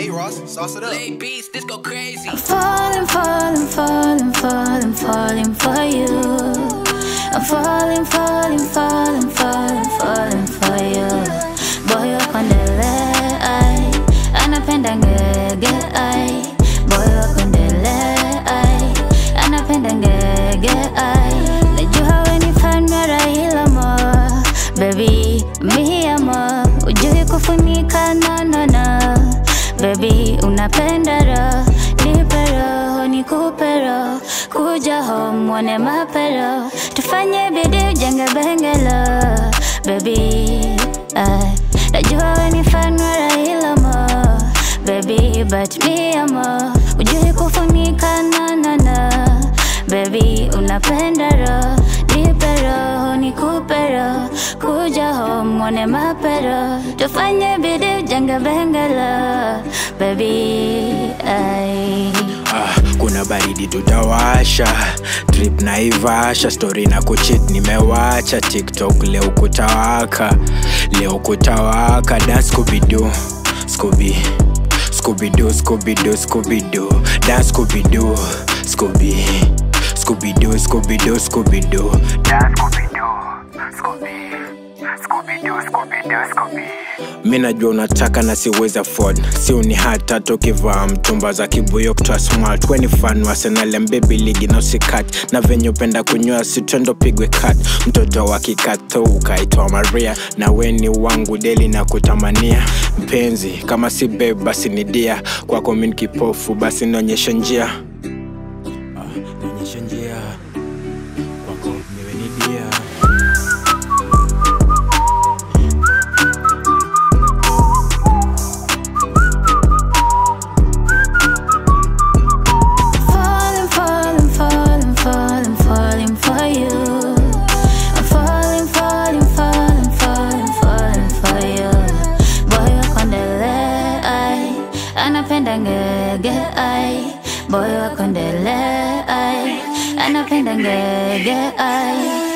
Hey Ross, sauce it up. Lay beats, this go crazy. Falling, falling, falling, falling, falling for you. I'm falling, falling, falling, falling, falling for you. Boy, wako ndele, ai. Anapenda ngege, ai. Boy, wako ndele, ai. Anapenda ngege, ai. Najua we ni fan wa Raila mo. Baby, mi amo. Ujui kufunika, no, no, no. Baby, unapenda roho, nipe roho, nikupe roho, kuja home mwone mapero, tufanye bidii ujenge bengelo. Baby, ay, najua we ni fan wa Raila mo, baby, but me amo, ujui kufunika no, no, no. Baby, unapenda roho, nipe roho, nikupe roho, kuja home mwone mapero, tufanye bidii ujenge bengelo. Baby, ay. Ah, kuna baridi tutawasha trip na ivasha story na kuchit nimewacha tiktok leo kutawaka leo kutawaka da skubidu skubi skubidu skubidu skubidu da skubidu skubi skubidu skubidu skubidu da skubidu skubi skubidu skubidu skubi mi najua unataka na siwezi afford si uni hata tukivaa mtumba za kibuyo kutoa smart weni fan wa Arsenal mbebi ligi na usikat na venye upenda kunywa sitwendo pigwe kat mtoto wa kikato ukaitwa maria na weni wangu deli na kutamania mpenzi kama si babe basi ni dia kwako mi ni kipofu basi nionyeshe njia Ah, nionyeshe njia kwako niwe ni dia Falling, falling, falling, falling, falling for you. I'm falling, falling, falling, falling, falling for you. Boy, wako ndele, ai. Anapenda ngege, ai. Boy, wako ndele, ai. Anapenda ngege, ai.